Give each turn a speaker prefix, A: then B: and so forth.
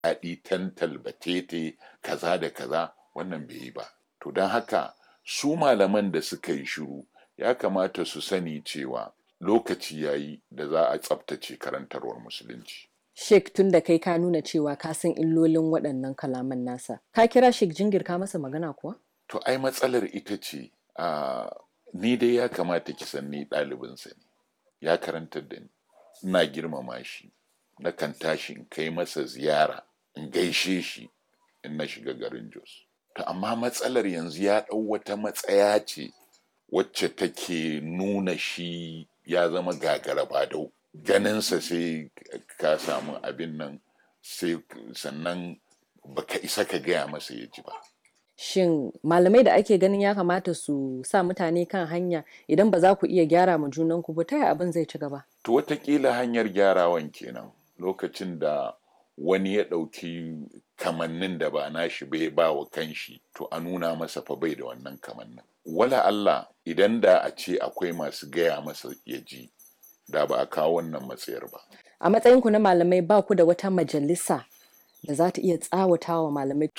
A: daɗi tantal batete kaza da kaza wannan bai yi ba to don haka su malaman da suka yi shiru ya kamata su sani cewa lokaci ya yi da za a tsabtace karantarwar musulunci
B: Sheikh tun da kai ka nuna cewa ka san illolin waɗannan kalaman nasa ka kira Sheikh jingir ka masa magana kuwa
A: to ai matsalar ita ce a ni dai ya kamata ki san ni ɗalibinsa ne ya karantar da ni ina girmama shi na kan tashi in kai masa ziyara in gaishe shi in na shiga garin Jos to amma matsalar yanzu ya ɗau wata matsaya ce wacce take nuna shi ya zama gagara badau ganinsa sai ka samu abin nan sai sannan baka isa ka gaya masa ya ji ba
B: Shin malamai da ake ganin ya kamata su sa mutane kan hanya idan ba za ku iya gyara ma junanku ba ta yaya abin zai ci gaba?
A: to watakila hanyar gyarawan kenan lokacin da wani ya ɗauki kamannin da ba nashi bai ba wa kanshi to a nuna masa fa bai da wannan kamannin wala Allah idan da a ce akwai masu gaya masa ya ji da ba a kawo wannan matsayar ba
B: A matsayinku na malamai ba ku da wata majalisa da za ta iya tsawata wa malamai.